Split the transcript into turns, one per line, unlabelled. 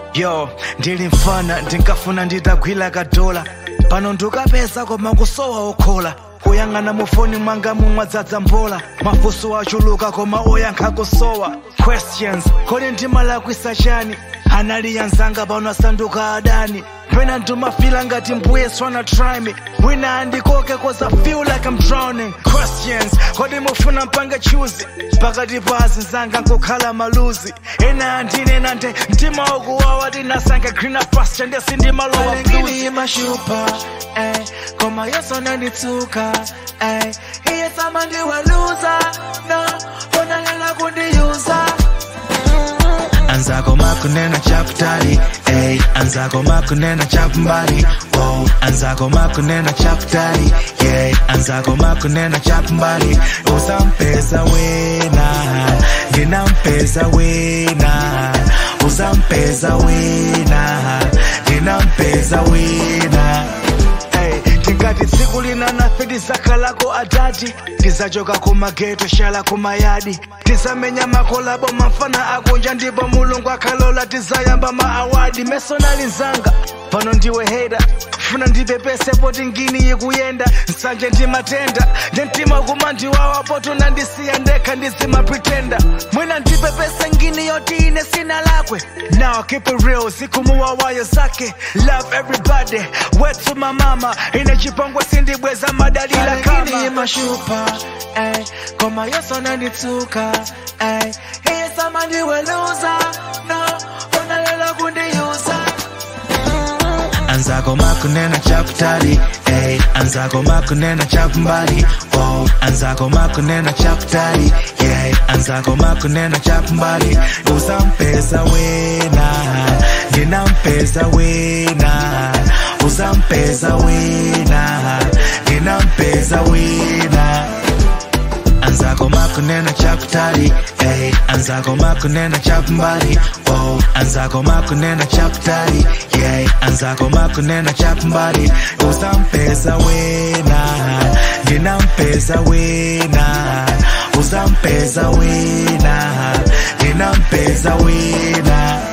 yo ndili mfana ndinkafuna nditagwira kadola pano ndikapeza koma kusowa okhola kuyang'ana mufoni mwanga mumwadzadza mbola mafunso achuluka koma oyankha kusowa questions kodi ndimalakwisa chani anali yanzanga pano asanduka adani pena ndimafila ngati mbuye swana try me wina andikoke cause I feel like I'm drowning questions kodi mufuna mpange chuzi pakati pa azinzanga nkukhala maluzi ena andinena nde mtima ukuwawa tinasange greener pasture ndesi ndimalowa blues
Alengini mashupa, eh, koma yeso nanditsuka, eh, iye sama ndiweluza, no, unalela kundiuza.
anzako makunena chakutali ey anzako makunena chakumbali oh anzako makunena chakutali yeah anzako makunena chakumbali usampeza wena ndinampeza wena usampeza wena ndinampeza wena
Hey, tingati tsiku lina nafe tizakalako adati tizachoka kumageto shala kumayadi tizamenya makolabo mafana akunja ndipo mulungu akhalola tizayamba maawadi mesonali nzanga pano ndiwe heda funa ndipepese poti ngini ikuyenda nsanje ndimatenda nde mtima kumandiwawa poto nandisiya ndekha ndizimapretenda mwina ndipepese ngini yoti ine sina lakwe now keep it real zikumuwawayo zake love everybody wetu mamama ine chipongwe sindibweza madalila
Alengini
kama
mashupa, eh, koma yeso nanditsuka, eh, iye sama ndiweluza, no, unalela kundiuza.
anzako makunena chakutali ey anzako makunena chakumbali oh anzako makunena chakutali yeah anzako makunena chakumbali usampeza wena ndinampeza wena usampeza wena ndinampeza wena anzako makunena chakutali ey anzako makunena chakumbali oh anzako makunena chakutali yeah anzako makunena chakumbali usampeza wena ndinampeza wena usampeza wena ndinampeza wena